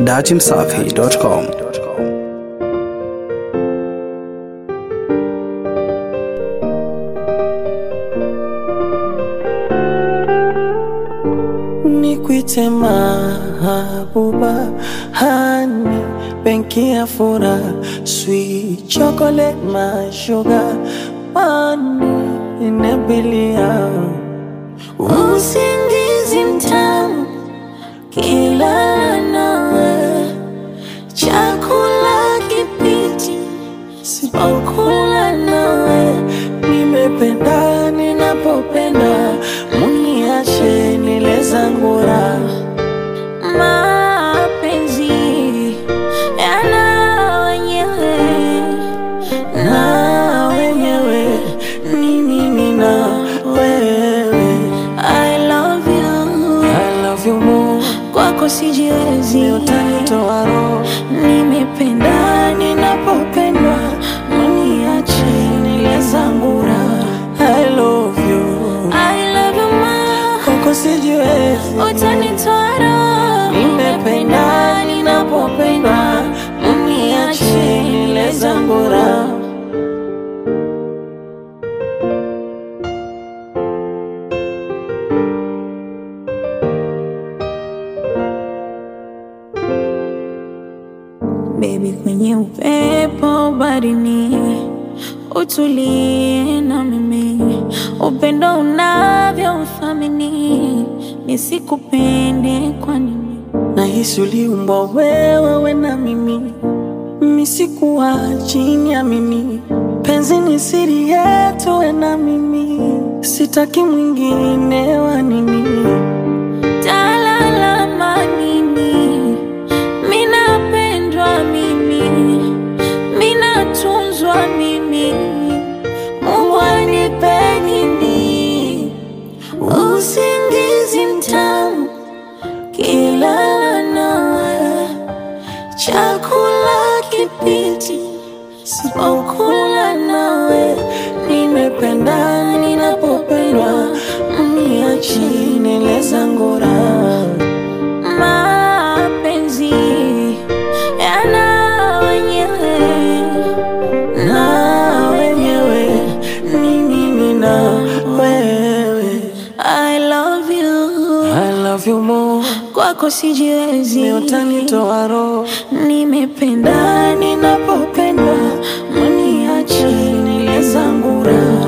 datimsafi.com. Nikwite mahabuba hani benki ya fura sweet chocolate my sugar money inabilia Usingizi mtamu kila nawe, chakula kipiti sipokula nawe, nimependa ninapopenda muniache nile zangu raha mapenzi yana wenyewe na wenyewe ni mimi na wewe I love you, I love you more kwako sijiwezi, utanitoa roho nimependa ninapopendwa, Uniache nile zangu raha I love you I love you ma Kwako sijiwezi utanitoa roho, Nimependa ninapopendwa Uniache nile zangu raha Baby, kwenye upepo barini, utulie na mimi, upendo unavyo uthamini, nisikupende kwa nini? Nahisi uliumbwa wewe we na mimi Misikuwa chini ya mimi Penzi ni siri yetu we na mimi Sitaki mwingine wa nini Talalama nini? Minapendwa mimi, minatunzwa mimi, Mungu anipe nini? Usingizi mtamu kilala nawe, chakula kipiti sipokula nawe, Nimependa ninapopendwa Mniache nile zangu raha mapenzi yana wenyewe na wenyewe ni mimi na wewe I love you, I love you more kwako sijiwezi, utanitoa roho nimependa ninapopendwa mniache nile zangu raha